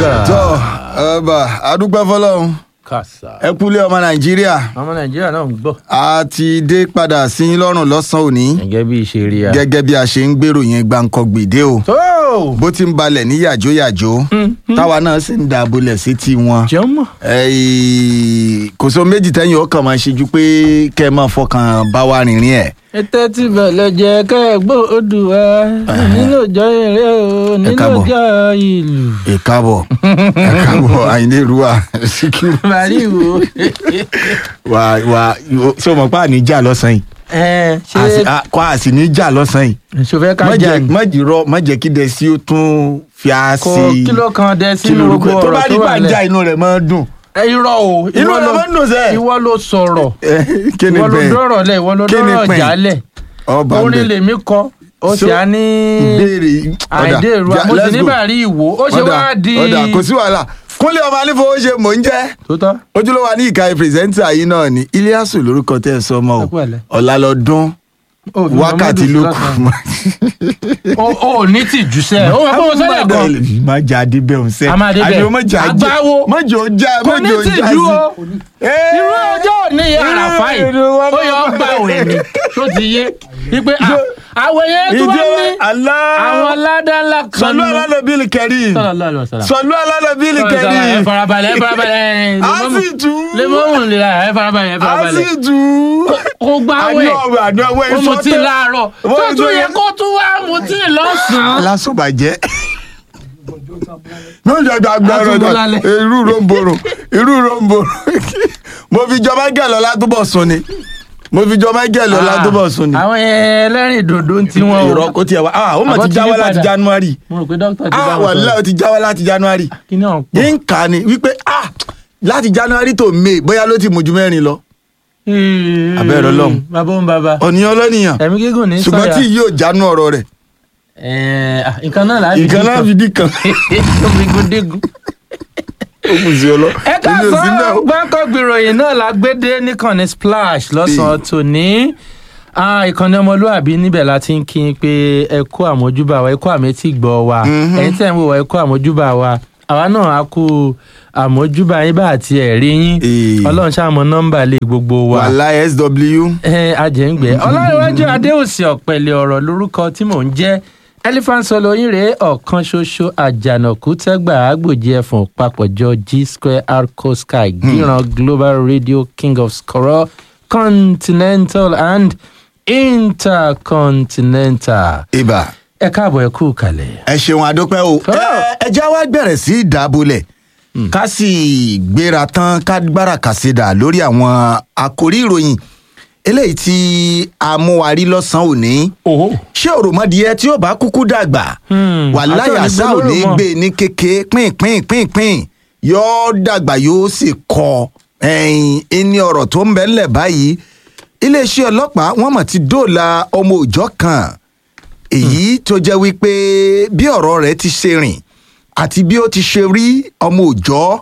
Banga. tọ́ ọba adúpẹ́ fọlọ́run kàṣà. ẹ kúlé ọmọ nàìjíríà ọmọ nàìjíríà náà ń gbọ́. a ti dé padà sí yín lọ́rùn lọ́sàn-án òní gẹ́gẹ́ bí ìṣe rí a. gẹ́gẹ́ bí a ṣe ń gbèrò yẹn gbàǹkọ gbèdé o tó bó ti ń balẹ̀ ní yàjóyàjó táwa náà sì ń dàbọ̀lẹ̀ sí tiwọn jọmọ. Ẹ̀ẹ́, kò sọ méjì tẹ́yìn ó kàn máa ṣe ju pé kẹ́ ẹ máa fọkàn bá wa rìnrìn ẹ̀ ètò tí bẹ̀lẹ̀ jẹ́ kẹ́ẹ̀gbọ́ odùwà nílò ìjọ eré o nílò káàbọ̀. ìjọ ìlú. ẹ káàbọ̀ ẹ káàbọ̀ àyìnlé ruwa síkírù màríwò. wà wà ṣé o mọ̀ pé àníjà lọ́sàn-án yìí ẹ Àsì- ṣe a- kọ́ àsì níjà lọ́sàn-án yìí ṣòfẹ́ ká má jà jẹ́ ní. má jìrọ má jẹ́ kí dẹ̀sí ó tún fi á kò sí kí ló kan dẹ kí sínú lorúkọ gbogbo tó bá ọ̀rọ̀ rí tó wà bá ń já lẹ̀. inú rẹ̀ máa ń dùn. ẹ irọ́ o Inú ìwọ rẹ̀ ló- máa ń dùn sẹ́. ìwọ ló sọ̀rọ̀ Ẹ, kí ni ìwọ ló bẹ́ẹ̀ dọ̀rọ̀ lẹ̀ ìwọ ló Kí ni dọ̀rọ̀ pẹ́ẹ́n? jálẹ̀ ọba ń orin bẹ̀. lèmi kọ ó sì So, á ní ìbéèrè ọ̀dà àìdè ìrù ja- mo sì let's ní go. bàrí ìwò ó ṣe Ọ̀dà, wá di ọ̀dà kò sí wàhálà kúnlé ọmọ anífowó ṣe mò ń jẹ́ tó tọ́ ojúlówó wa ní ìka pírẹsẹ́ńtà yìí náà ni Iliasu lórúkọ tẹ́ ẹ sọ ọmọ Ẹ kú ẹ̀lẹ́. o ọ̀la lọ́dún Ó fi wákàtí Muhammadu ló sílẹ̀ kù. kan. ó ó ní tìjú sẹ́ ó wà fún sẹ́lẹ̀ kan má jà adébẹ̀ òun sẹ́ A máa débẹ̀. àbí o má jà jẹ́ Àgbáwo. má jò ó já kò má ní jò ó já tìjú sí. o irú ọjọ́ ní àràfà yìí ó yọ gbà wẹ̀ ni tó ti yé wípé à, àwọn yẹn tó wá ní àwọn ládàlá kan sọlú alálẹ́bílì kẹrin Sallallahu alaihi wasallam. sọlú alálẹ́bílì ẹ kẹrin farabalẹ̀ ẹ farabalẹ̀ a sì tú lè mọ́mù lè ra ẹ farabalẹ̀ ẹ a farabalẹ̀ sì tú kò gbà àní wẹ̀ ọ̀wẹ̀ àní ọ̀wẹ̀ ó mu tí láàárọ̀ Wọ́n tó ti tún tó yẹ yẹ- kó tún wá mu tí lọ́sàn-án. alásùbàjẹ́ ní oúnjẹ gbàgbọ́ ọ̀rọ̀ Àtúntò náà lálẹ́. irú ròǹbòrò irú ròǹbòrò mo fi jọ Michael Ọlátúbọ̀ sùn ni mo fi jọ Michael Ọlátúbọ̀ sùn ni àwọn ẹlẹ́rìn dòdò ń tiwọn o. ìrọ̀ kó tiẹ̀ wá ah ó mà Àbọ̀ ti ti jáwọ́ yí láti padà. January mo rò pé dókítà ti bá ah wọn wàlẹ́ ó ti jáwọ́ láti January kí ni ọ̀hún pọ̀. yín kà á ni wípé ah láti January tó May bóyá ló ti mú ju mẹ́rin lọ Abẹ́rẹ́ Ọlọ́run. bàbá òun bàbá ọ̀nìyàn lọ́nìyàn ẹ̀mí gígùn ní ṣùgbọ́n sọ̀yà. tí yóò jánu ọ̀rọ̀ rẹ̀ Ẹ̀ẹ́, ah, nǹkan náà láàbì nǹkan náà fi dí kan ó fi gún dégún. ó kù sí ọ lọ ẹ Èmi ò sí káàsán náà. gbọ́ǹkọ́ gbìròyìn náà la gbé dé níkànnì splash lọ́sàn-án tòní Ah, ìkànnì ọmọlúàbí níbẹ̀ la ti ń kí n pé ẹ kú àmójúbà wa ẹ kú àmẹ́tì gbọ́ wa Mhm. ẹ̀yin tẹ̀ ń wò wá ẹ kú àmójúbà wa àwa náà á kú àmójúbà yín bá àti ẹ̀rí yín Ee. ọlọ́run ṣàmọ́ nọ́mbà lé gbogbo wa wàhálà SW ẹ ajẹ́ngbẹ́ ọlọ́runwájú adéòsì ọ̀pẹ̀lẹ̀ ọ̀rọ̀ lórúkọ tí mò ń jẹ́ elephant solo yín rèé ọ̀kan ṣoṣo àjànàkú tẹ́gbà àgbòjì ẹ̀fọ̀n papọ̀jọ g square arco sky gíran global radio king of skoro continental and intercontinental ibà. ẹ káàbọ̀ ẹ kú kalẹ̀. ẹ ṣeun àdópẹ́ o Oh. Ẹ- ẹ já wá bẹ̀rẹ̀ sí í dàbọ̀lẹ̀ ká sì gbéra tán ká gbára kàṣídà lórí àwọn àkórí ìròyìn eléyìí tí a mú wa rí lọ́sàn-án òní oho. ṣé òròmọdìyẹ tí ó bá kúkú dàgbà Hmm, wà láyà àti sá ò ní òní gbólóhùn gbé ní kéke pínpín pínpín yóò dàgbà yóò sì kọ ẹyin ẹni ọ̀rọ̀ tó ń bẹ ńlẹ̀ báyìí iléeṣẹ́ ọlọ́pàá wọ́n mọ̀ ti dóòlà ọmọ òòjọ́ kan èyí tó jẹ́ wípé bí ọ̀rọ̀ rẹ̀ ti ṣe rìn àti bí ó ti ṣe rí ọmọ òòjọ́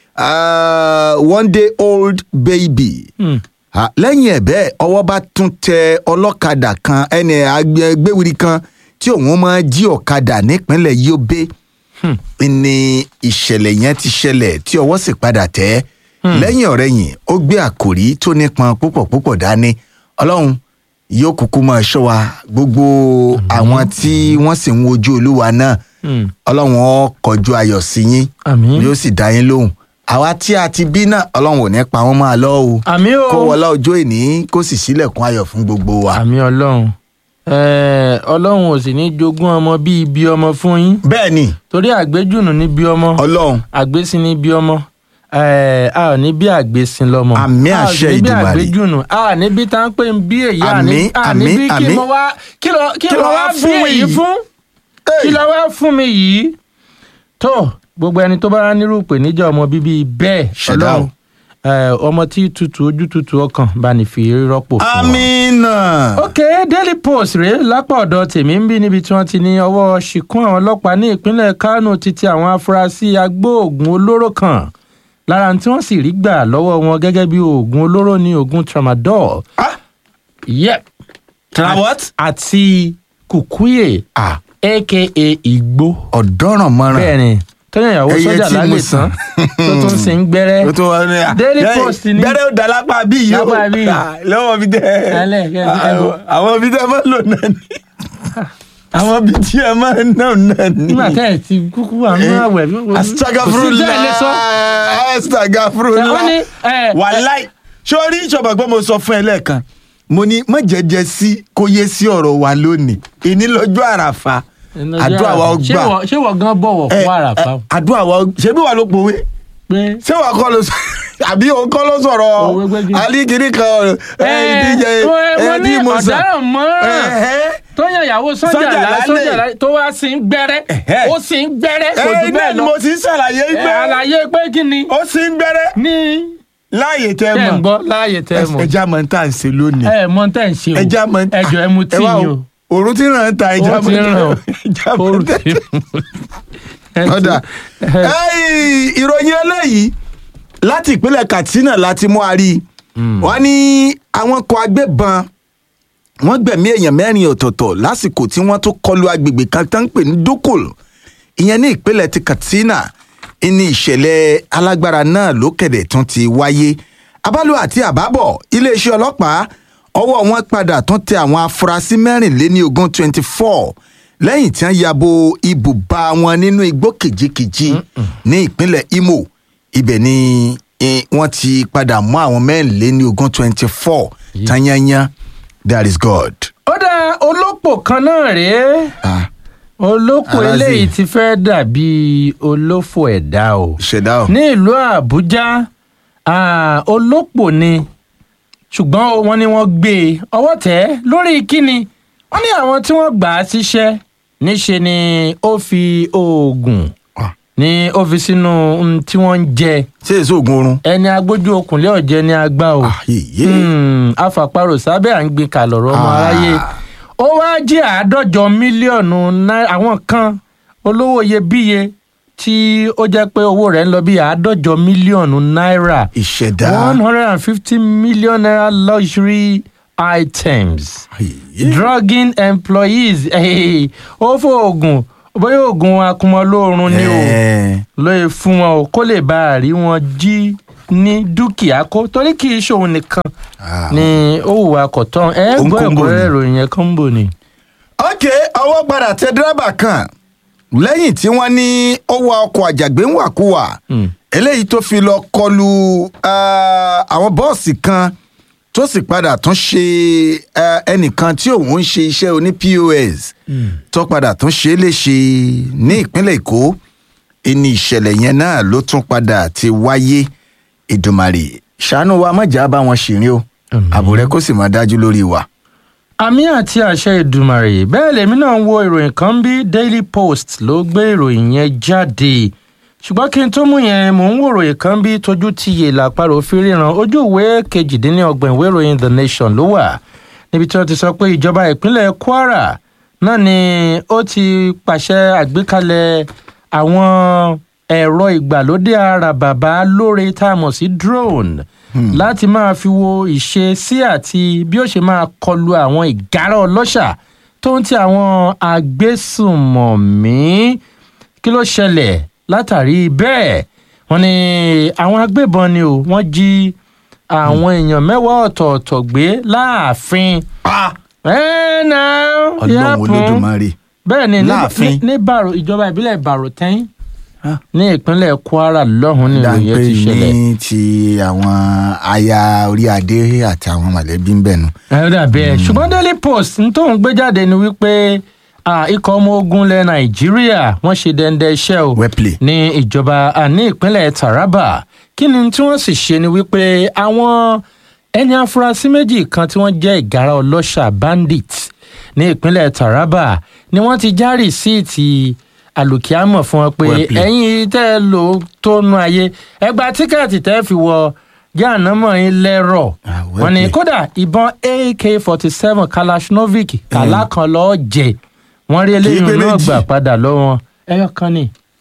ah, one day old baby Hmm. Ah, lẹ́yìn ẹ̀ bẹ́ẹ̀ ọwọ́ bá tún tẹ ọlọ́kadà kan ẹni agbẹ́wìrì kan tí òun máa jí ọ̀kadà nípínlẹ̀ Yobe Hmm. ni ìṣẹ̀lẹ̀ yẹn ti ṣẹlẹ̀ tí ọwọ́ sì padà tẹ̀ lẹ́yìn ọ̀rẹ́yìn ó gbé àkòrí tó nípọn púpọ̀ púpọ̀ dání ọlọ́run yóò kúkú máa ṣọ́ wa gbogbo àwọn tí wọ́n sì ń wojú olúwa náà Hmm. ọlọ́run ó kọjú ayọ̀ sí yín àmín yóò sì dá yín lóhùn àwa tí a ti bí náà ọlọ́run ò ní pa wọ́n máa lọ́ o àmín o kó wọlá ọjọ́ ìní kó sì sílẹ̀kùn ayọ̀ fún gbogbo wa. àmín ọlọ́run Ẹ̀ẹ́, ọlọ́run ò sì ní jogún ọmọ bíi ibi ọmọ fún yín bẹ́ẹ̀ ni torí àgbéjùnù ní bí ọmọ ọlọ́run àgbésìn ní bí ọmọ ẹ a ò ní bí àgbésìn lọmọ Àmín a ò àṣẹ ní bí Èdùmàrè. àgbéjùnù a ò ní bí tá ń pè ń bí èyí a ní Àmín, a ní àmín, bí kí àmín. mo wá kí lọ kí Kí lọ ló wá wá bí fún èyí yìí? fún kí lọ wá fún mi yìí tó gbogbo ẹni tó bá nírú ìpèníjà ọmọ bíbí bẹ́ẹ̀ Ṣẹ̀dá o. Ọlọ́run ẹ, ọmọ tí tutù ojú tutù ọkàn bá ní fi rọ́pò fún wọn amínà. ok daily post rèé lápá ọ̀dọ̀ tèmi ń bí níbi tí wọ́n ti ní ọwọ́ ṣìkún àwọn ọlọ́pàá ní ìpínlẹ̀ kánò títí àwọn afurasí agbóògùn olóró kan lára tí wọ́n sì rí gbà lọ́wọ́ wọn gẹ́gẹ́ bí oògùn olóró ní oògùn tramadol Ah, yep Tra what? àti kùkúyè ah aka igbó ọ̀dọ́ràn mọ́ràn. bẹ́ẹ̀ ni tọ́yàn ìyàwó Ẹyẹ sọ́jà tí mo lálẹ́ sàn. tán tó tún sì ń gbẹ́rẹ́ ó tún wá ní à. Daily Ẹ, Post ni. bẹ́rẹ̀ ó dá lápá bí yìí ó Lápá bí. Ah, lọ́wọ́ bí tẹ́ Alẹ́, kẹ́ ẹ àwọn bọ̀. àwọn bí tẹ́ máa ń lò náà ni àwọn bí tí ẹ máa ń ná náà ni. nígbà tẹ́ ẹ̀ ti kúkú wà nínú àwẹ̀ kò sí astagafurula tẹ́ ẹ lè sọ. astagafurula wọ́n ní ẹ̀, wàláì sórí ìṣọ̀bà pé mo sọ fún ẹ lẹ́ẹ̀kan mo ní má jẹ́jẹ́ sí kó yé sí ọ̀rọ̀ wa lónìí ìní lọ́jọ́ àràfà àdúrà wa ó ṣé gbà wọ- ṣé wọ́n gan bọ̀wọ̀ Ẹ, fún àràfà ẹ, àdúrà wa ó ṣebí wà ló pòwe pé ṣé wàá kọ́ ló sọ àbí òun kọ́ ló sọ̀rọ̀ Òwe gbégi. alikiri kan ẹ ìdíje mo ní tí mo sọ ọ̀daràn mọ́ràn Ẹ̀hẹ́. tó yan ìyàwó sọ́jà Sọ́jà lá lálẹ́. sọ́jà lá tó wá sí ń gbẹ́rẹ́ Ẹ̀hẹ́. ó sì ń gbẹ́rẹ́ kò ẹ jù iná bẹ́ẹ̀ ni lọ mo ti ń ṣàlàyé Ẹ, pé àlàyé pé kí ni ó sì ń gbẹ́rẹ́ ní láàyè tẹ́ tẹ́ ń mọ̀ gbọ́ láàyè tẹ́ ẹ mọ̀ ẹja mọ̀ ń tà ń ṣe lónìí ẹ mọ tẹ́ ń ṣe o ẹja mọ̀ ń tà ẹjọ ẹ mu tí ẹ wá yín o, o òòrùn tí ń ràn ń ta ẹja Ó mọ̀ ti ń ń tà ràn o. ẹja mọ̀ Ó ń tà ti ẹ ti- ọ̀dà ẹ- Ẹ́ì, ìròyìn eléyìí láti ìpínlẹ̀ Katsina láti mú a rí i wọ́n ní àwọn kan agbébọn wọ́n gbẹ̀mí èèyàn mẹ́rin ọ̀tọ̀ọ̀tọ̀ lásìkò tí wọ́n tún kọlu agbègbè kan tó ń pè ní Dukul ìyẹn ní ìpínlẹ̀ ti Katsina ní ìṣẹ̀lẹ̀ alágbára náà lókèdè tún ti wáyé abálò àti àbábọ̀ iléeṣẹ́ ọlọ́pàá ọwọ́ wọn padà tún tẹ àwọn afurasí mẹ́rìnléní ogún twenty four lẹ́yìn tí wọ́n yabo ibùba wọn nínú igbó kìjikìji ní ìpínlẹ̀ Imo ibẹ̀ ni eh, wọ́n ti padà mú àwọn mẹ́rìnléní ogún twenty four tanyanyan that is God. ó dá olópò kan náà rèé Ah, olópò Aláàzì. eléyìí ti fẹ́ dàbí olófò ẹ̀dá o ṣẹ̀dá o. ní ìlú àbújá ah, olópò ni ṣùgbọ́n o, wọ́n ní wọ́n gbé e ọwọ́ tẹ̀ ẹ́ lórí kíni wọ́n ní àwọn tí wọ́n gbà á síṣẹ́ níṣe ni ó fi oògùn Ah, ní ó fi sínú ohun tí wọ́n ń jẹ ṣé èso oògùn oorun. ẹni agbójú okùnlé ọ̀jẹ̀ ni a gbá o Ah, yèyé. Hmm, afàparò sábẹ́ à ń gbin kàlọ́rọ̀ ọmọ Ah. aráyé ó wáá jí àádọ́jọ mílíọ̀nù náírà àwọn kan olówó iyebíye tí ó jẹ́ pé owó rẹ̀ ń lọ bí àádọ́jọ mílíọ̀nù náírà ìṣẹ̀dá. one hundred and fifty million naira luxury items Yèyé. drugging employees eh, ó fọ oògùn bóyá oògùn akumọlóorun ni o Eh, lóye fún wọn o kó lè bá a rí wọn jí ní dúkìá kó torí kì í ṣòun nìkan ah. ni ó hùwà kọ̀tán ẹ Ó ń gbọ́ kóńbò ẹ̀kúnrẹ́rẹ́ ni. ìròyìn yẹn kọ́ńbò ni. ok ọwọ́ padà tẹ dírẹ́bà kan lẹ́yìn tí wọ́n ní ó wa ọkọ̀ àjàgbé ń wàkúwà Hmm. eléyìí tó fi lọ kọlu ah, àwọn bọ́ọ̀sì kan tó sì padà tún ṣe ah, ẹnìkan tí òun ń ṣe iṣẹ́ oní pos tó padà tún ṣe é léṣe ní ìpínlẹ̀ èkó ìní ìṣẹ̀lẹ̀ yẹn náà ló tún padà ti wáyé ìdùmarè ṣàánú wa mọ̀jà bá wọn ṣìrìn o Àmín. ààbò rẹ kó sì máa dájú lórí wa. àmì àti àṣẹ ìdùmàrè bẹ́ẹ̀ lèmi náà ń wo ìròyìn kan bí daily post ló gbé ìròyìn yẹn jáde ṣùgbọ́n kí n tó mú yẹn mò ń wo ìròyìn kan bí tójú ti yè làpárò fi ríran ojú ìwé kejìdínlọ́gbọ̀n ìwé ìròyìn the nation ló wà níbi tí wọ́n ti sọ pé ìjọba ìpínlẹ̀ kwara náà ni ó ti pàṣẹ àgbékalẹ̀ àwọn ẹ̀rọ ìgbàlódé àràbàbà lóore tá a mọ̀ sí drone láti máa fi wo ìṣesí àti bí ó ṣe máa kọlu àwọn ìgárá ọlọ́ṣà tó ń ti àwọn agbésùnmọ̀mí kí ló ṣẹlẹ̀ látàrí bẹ́ẹ̀ wọ́n ní àwọn agbébọn ni o wọ́n jí àwọn èèyàn mẹ́wàá ọ̀tọ̀ọ̀tọ̀ gbé láàfin. ẹ náà ọlọ́run yàpùn olódùmarè. bẹ́ẹ̀ ni ní- Láàfin? ní- ní bàrò ìjọba ìbílẹ̀ bàròtẹ́yìn Ah. ní ìpínlẹ̀ kwara lọ́hùn ní ìròyìn yẹn dáńpé ti ṣẹlẹ̀. ní ti àwọn aya orí adé àti àwọn mọ̀lẹ́bí ń bẹ̀nu. ẹ dà bẹ́ẹ̀ ṣùgbọ́n daily post ń tóun gbé jáde ni wípé ah, ikọ̀ ọmọ ogun ilẹ̀ nàìjíríà wọ́n ṣe dẹ́ndẹ́ iṣẹ́ o Wepley. ní ìjọba àní ìpínlẹ̀ taraba kí ni tí wọ́n sì ṣe ni wípé àwọn ẹni afurasí méjì kan tí wọ́n jẹ́ ìgárá ọlọ́ṣà bandits ní ìpínlẹ̀ taraba ni wọ́n ti já rìsíìtì àlùkìámọ̀ fún wọn pé Wepley. ẹ̀yin tẹ́ ẹ lò ó tó nu ayé ẹ gba tíkẹ́ẹ̀tì tẹ́ ẹ fi wọ jáànámọ̀ yín lẹ́rọ̀ Ah, wọ́n ní Wepley. kódà ìbọn ak forty seven kalashnovic kàlá kan lọ́ọ́ jẹ wọ́n rí eléyìí pé náà méjì. gbà padà lọ́wọ́ ẹyọ kan ni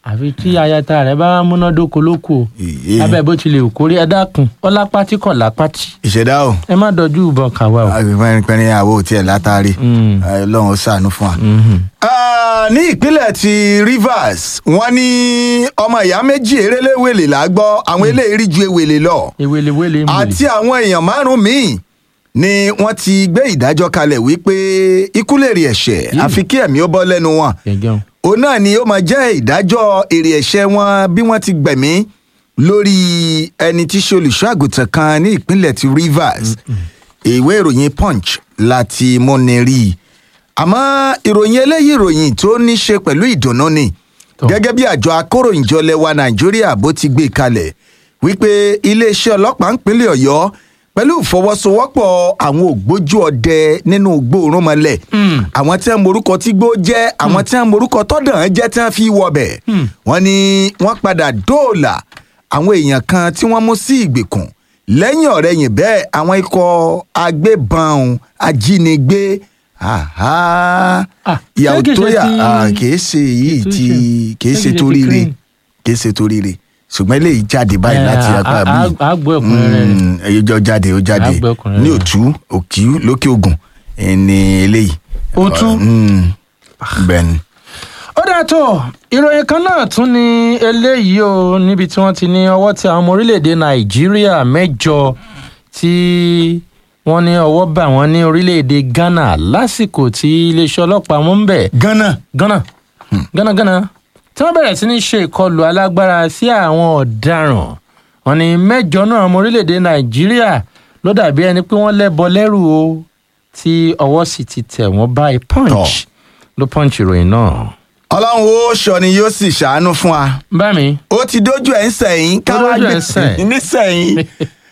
àfi tí ayata rẹ bá múnádóko lóko o Èyí. abẹ́ bó tilẹ̀ kórè ẹ dákun ọlápátí kọ̀ lápátí ìṣẹ̀dá o ẹ má dọjú ìbọn kàwá o. pẹ́ẹ́npẹ́ẹ́n àwọ̀ tiẹ̀ látàrí Mm. ọlọ́run ó ṣàánú fún wa. Mhm. Ah, ní ìpínlẹ̀ ti Rivers wọ́n ní ọmọ ìyá méjì eréléwèlè là á gbọ́ àwọn eléyìí rí ju ewèlè lọ ewelewele ń àti àwọn èèyàn márùn-ún míì ni wọ́n ti gbé ìdájọ́ kalẹ̀ wípé ikú lè rí ẹ̀ṣẹ̀ àfi kí ẹ̀mí ó bọ́ lẹ́nu wọn gẹ̀gẹ́ o. òun náà ni ó máa jẹ́ ìdájọ́ èrè ẹ̀ṣẹ̀ wọn bí wọ́n ti gbẹ̀mí lórí ẹni tí í ṣe olùṣọ́ àgùntàn kan ní ìpínlẹ̀ ti Rivers ìwé ìròyìn Punch láti múni rí i àmọ́ ìròyìn eléyìí ìròyìn tó ní ṣe pẹ̀lú ìdùnnú ni Tó. gẹ́gẹ́ bí àjọ akóròyìnjọ lẹwa Nàìjíríà bó ti gbé kalẹ̀ wípé iléeṣẹ́ ọlọ́pàá ìpínlẹ̀ Ọ̀yọ́ pẹ̀lú ìfọwọ́sowọ́pọ̀ àwọn ògbójú ọdẹ nínú gbòòrùnmọ́lẹ̀ Mm. àwọn tí wọn morúkọ tí gbó jẹ́ àwọn tí wọn morúkọ tọ́dàn jẹ́ tí wọn fi wọbẹ̀ Mm. wọ́n ní wọ́n padà dóòlà àwọn èèyàn kan tí wọ́n mú sí ìgbèkùn lẹ́yìn ọ̀rẹ́yìn bẹ́ẹ̀ àwọn ikọ̀ agbébọn ajínigbé àhá Ah, ìyàwó ṣé kìí tó ṣe yà ti- ah, kìí ṣe yìí tó tí ṣe- kìí ṣé ṣe kìí ṣe torí ti re crane? kìí ṣe torí re ṣùgbọ́n eléyìí jáde báyìí Eh, láti a- apá a- bíi a- a gbọ́ ẹ̀kúnrẹ́rẹ́ rẹ̀. Mm, èyí jọ jáde ó jáde A gbọ́ ẹ̀kúnrẹ́rẹ́ ní rẹ̀. òtú òkì lókè ògùn ẹni eléyìí. Òtú? Mm, bẹ́ẹ̀ni. ó dáa tó ìròyìn kan náà tún ní eléyìí o níbi tí wọ́n ti ní ọwọ́ tí àwọn ọmọ orílẹ̀-èdè nàìjíríà mẹ́jọ tí wọ́n ní ọwọ́ bà wọ́n ní orílẹ̀-èdè ghana lásìkò tí iléeṣẹ́ ọlọ́pàá wọn ń bẹ̀ gánà ghana ghana ghana tí wọ́n bẹ̀rẹ̀ sí ní ṣe ìkọlù alágbára sí àwọn ọ̀daràn wọ́n ní mẹ́jọ náà ọmọ orílẹ̀-èdè nàìjíríà ló dàbí ẹni pé wọ́n lẹ́bọ lẹ́rù o tí ọwọ́ sì ti tẹ̀ wọ́n báyìí punch Tọ́. ló punch ìròyìn náà. ọlọ́run ó sọ ni yóò sì ṣàánú fún wa bá mi ó ti dójú ẹ̀ ń sẹ̀yìn ká Ó wá dójú ẹ̀ gbé ń sẹ̀yìn. nísẹ̀yìn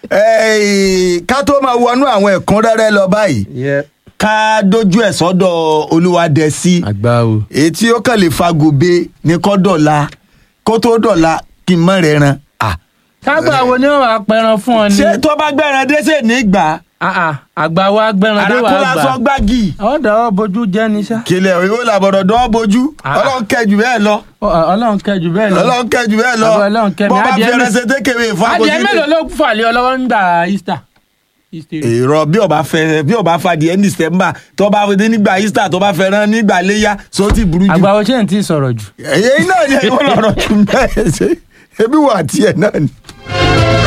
Eh, ká tó máa wọnú àwọn ẹ̀kúnrẹ́rẹ́ lọ báyìí ká dójú ẹ̀ sọ́dọ̀ olúwadẹ̀sí àgbà o. èyí tí ó kàn lè fagòbe ní kọ́ dọ̀la kó tó dọ̀la kí n mọ̀ rẹ̀ ran. Ah, kágbà wo ni wọn wàá pẹran fún ọ ní. ṣé tó bá gbẹ̀ràn dé ṣe ní gbà Ah, ah, àgbà wa gbẹran dé wàá àràkúnlá sọ gbà. gbági àwọn dàwọ́ bojú jẹ́ ní sá. kílẹ̀ ìwé làbọ̀dọ̀ dán bójú Ah. ọlọ́run kẹjù bẹ́ẹ̀ lọ Ọ- ọ- ọlọ́run kẹjù bẹ́ẹ̀ lọ. ọlọ́run kẹjù bẹ́ẹ̀ lọ Àbọ̀ Ọlọ́run kẹ́ mi, bọ́ bá adìẹ fi mi- ẹrẹsẹ tékèwé fún adìẹ mélòó ló fà lé ọ lọ́wọ́ nígbà easter. Easter. èrò bí ọba fẹ bí ọba fa di ẹni sẹmbà tó bá fẹ nígbà easter tó bá fẹ rán nígbà léyà sọ ti burú jù. àgbà wo ṣé n tí sọ̀rọ̀ jù. ẹ̀yẹ́ iná yẹn ìwọ lọ́rọ̀ jù bẹ́ẹ̀ ṣe ebi wà tiẹ̀ náà ni.